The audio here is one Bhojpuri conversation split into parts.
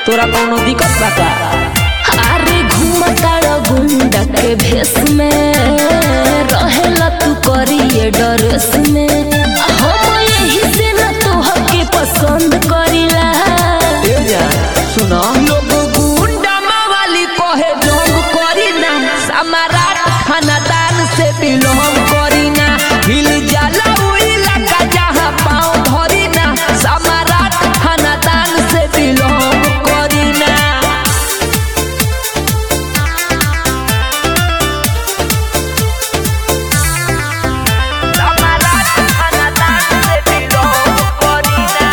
तोरा कोनो दिक्कत बा का अरे घूमताड़ गुंडा के भेष में रहेला तू करिए डरेस में हम यही से न तोहके पसंद करिला ए जा सुनो लोग गुंडा मावाली कहे जोंग करी ना समाराट खानदान से बिलोंग करी ना हिल जाला उ इलाका जहां पाँव धरी ना समाराट खानदान से बिलोंग करी ना समाराट खानदान से बिलोंग करी ना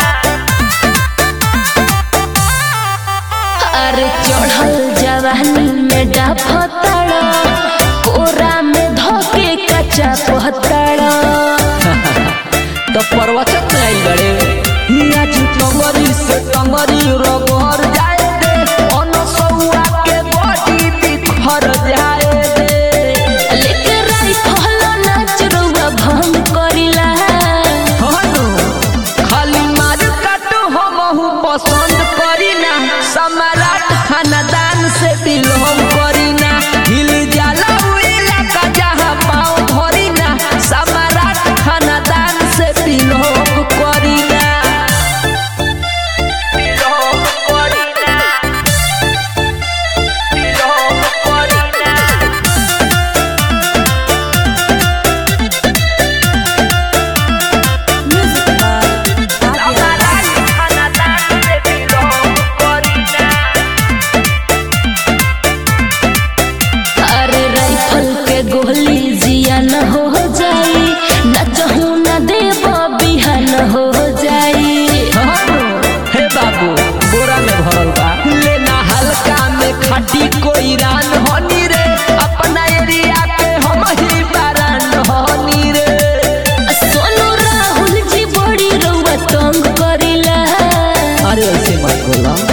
अरे चढ़ल जवानी में डाफताड़ कोरा में धोके कच्चा पहताड़ तो प्रवचन में आई बड़े हिया जी टंगरी से टंगरी रगड़ जाए दे अनसुआ के बॉडी बिखर जाए दे लेके राइफल नाच रउआ भंग करिला हनु खाली मार काटो हमहू पसंद करी ना सम्राट खानदान से बिलोंग करी ना हिल जाला उ इलाका जहां पाँव धरी ना सम्राट खानदान से बिलोंग करी ना बिलोंग करी ना बिलोंग करी ना अरे राइफल के गोली जिया न हो जाई नचहू न देव बिहान हो जाई हे बाबू बोरा में भरल बा लेना हल्का में खाटी कोई रान होनी रे अपना एरिया के हम ही बारान होनी रे सोनू राहुल जी बड़ी रउआ तंग करिला अरे ऐसे मत बोला